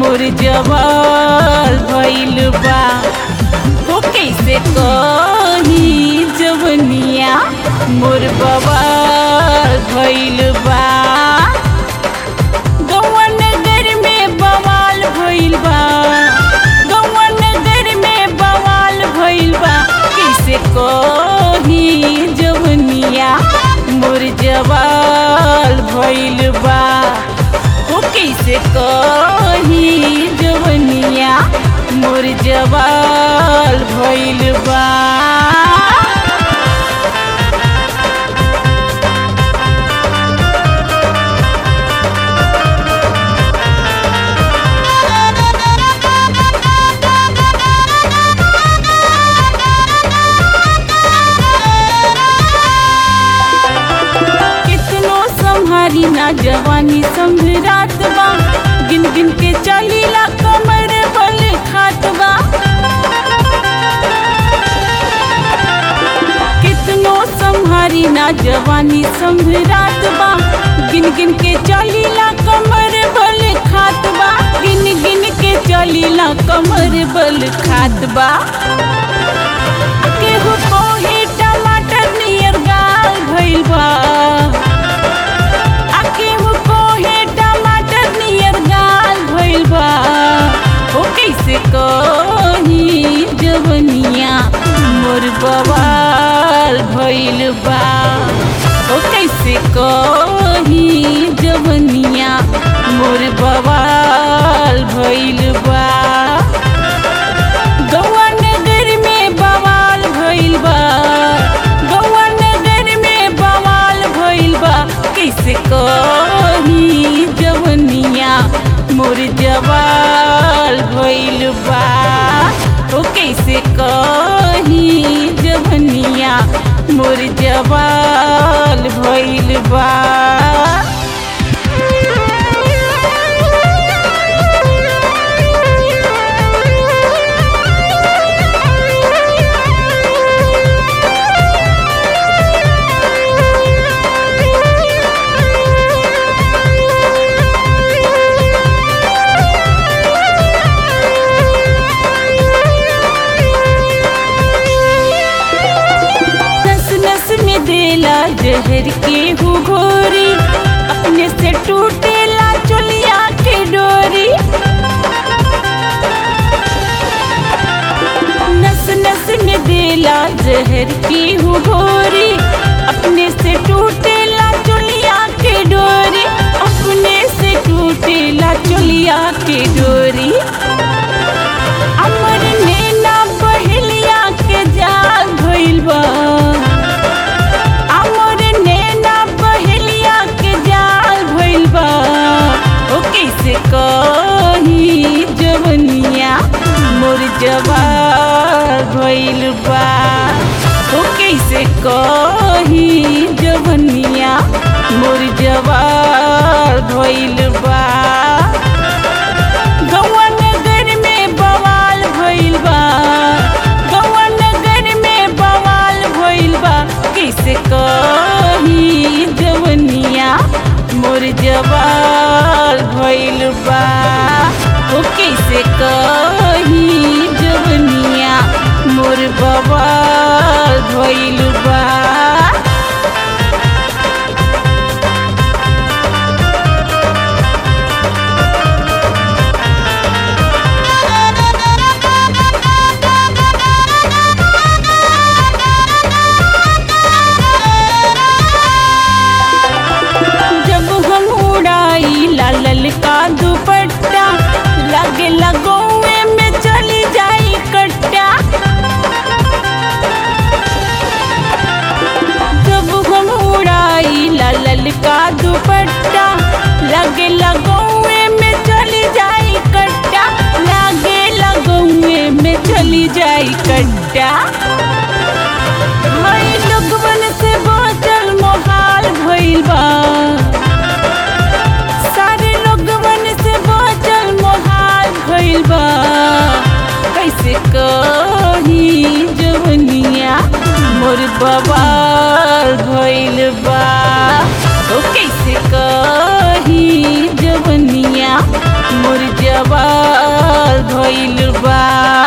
मोर जवाल भइल बा हो कैसे कही जवनिया मोर बवाल भइल बा गौआ नगर में बवाल भइल बा गौआ नगर में बवाल भइल बा कैसे कही जवनिया मोर जवाल भइल बा हो कैसे कही जवनिया मोर जवाल भइल बा कितनो संहारी ना जवानी संभरात बा गिन गिन के चलीला कमर बल खात बा कितनो संहारी ना जवानी संभरात बा गिन गिन के चलीला कमर बल खात बा गिन गिन के चलीला कमर बल खात बा केहू कोहे टमाटर नियर गाल भइल बा आ केहू कोहे टमाटर नियर गाल भइल बा हो कैसे कही जवनिया मोर बवाल भइल बा हो कैसे कही जवनिया मोर बवाल भइल बा गौआ नगर में बवाल भइल बा गौआ नगर में बवाल भइल बा कैसे कही जवनिया मोर जवाल भइल बा ओ कैसे कही जवनिया मोर जवाल भइल बा नस नस में देला जहर के हु घोरी अपने से टूटेला चुलिया के डोरी नस नस में देला जहर के हु घोरी अपने से टूटेला चुलिया के डोरी अपने से टूटेला चुलिया के डोरी अमर नैना बहेलिया के जाल भइल बा अमर नैना बहेलिया के जाल भइल बा ओ कैसे कही जवनिया मोर जवाल भइल बा ओ कैसे कही जवनिया मोर जवाल भइल बा गौआ नगर में बवाल भइल बा गौआ नगर में बवाल भइल बा कैसे कही जवनिया मोर जवाल भइल बा ओ कैसे कही जवनिया मोर बवाल भइल बा जब हम उड़ाई लाल का दुपट्टा लगे लगौए में चली जाई कट्टा जब हम उड़ाई लाल का दुपट्टा लगे लगौए में चली जाई कट्टा लगे लगौए में चली जाई कट्टा भाई लोगवन से बाँचल मोहाल भइल बा सारे लोगवन से बाँचल मोहाल भइल बा कैसे कही जवनिया मोर बवाल भइल बा ओ कैसे कही जवनिया मोर जवाल भइल बा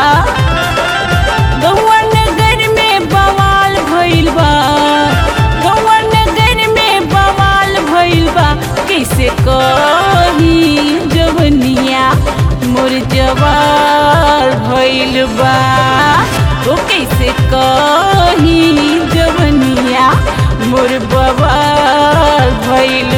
गौआ नगर में बवाल भइल बा गौआ नगर में बवाल भइल बा कैसे कही जवनिया मोर जवाल भइल बा ओ कैसे कही जवनिया मोर बवाल भइल